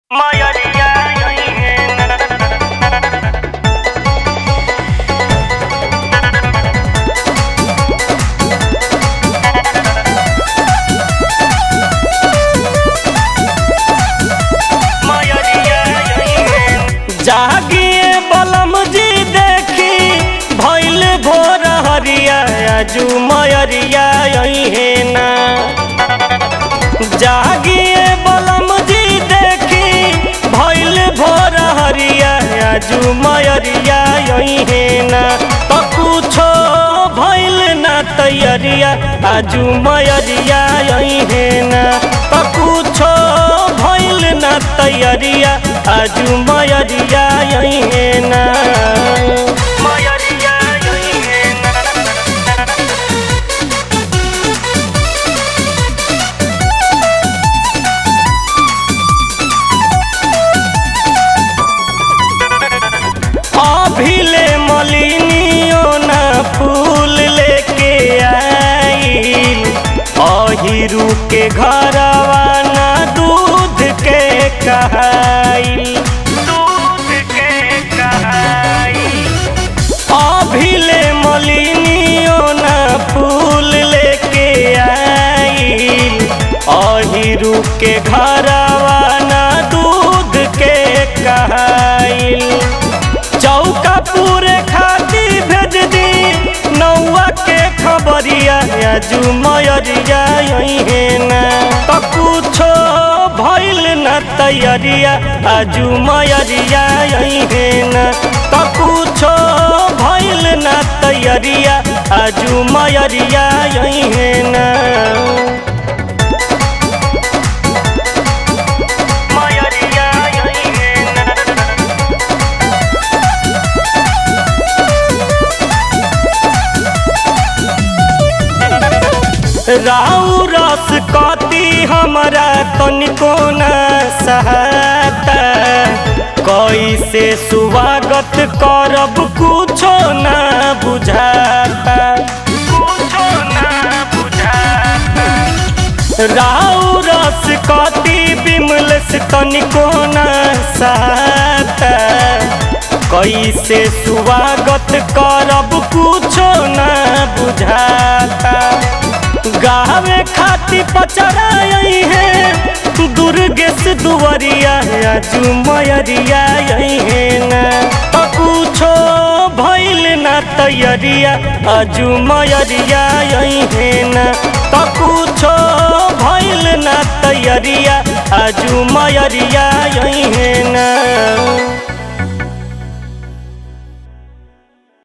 मयरिया जागिए बलम जी देखी भैल भोर हरिया आजू मयरिया है ना जागिए बलम जी देखी भैल भोर हरिया आजू मयरिया है ना तो कुछो भैल ना तैयारिया आजू मयरिया है ना तो कुछो भैल ना तैयारिया आजू मयरिया है ना मयरिया है ना अभिले मलिनियो ना फूल लेके आइल अहिरू के घरवा ना दूध के कहाइल दूध के कहाइल अभिले मलिनियो ना फूल लेके आइल अहिरू के घरवा ना दूध के कहाइल चौका पूरे खाती भेज दी नौआ के खबरिया आजू मयरिया है ना तो कुछो भइल न तैयारिया आजू मयरिया है ना तो कुछो भइल न तैयारिया आजू मयरिया है ना मयरिया है ना राउ रस कती हमरा तनिको न सहता कैसे स्वागत करब कुछो न बुझाता कुछो न बुझाता राउ रस कती बिमलस तनिको न सहता कैसे स्वागत करब कुछो न बुझाता गावे खाती पचराई है दुर्गेश दुवरिया आजू मयरिया है ना तो कुछो भइल ना तैयारिया आजू मयरिया है ना तो कुछो भइल ना तैयारिया आजू मयरिया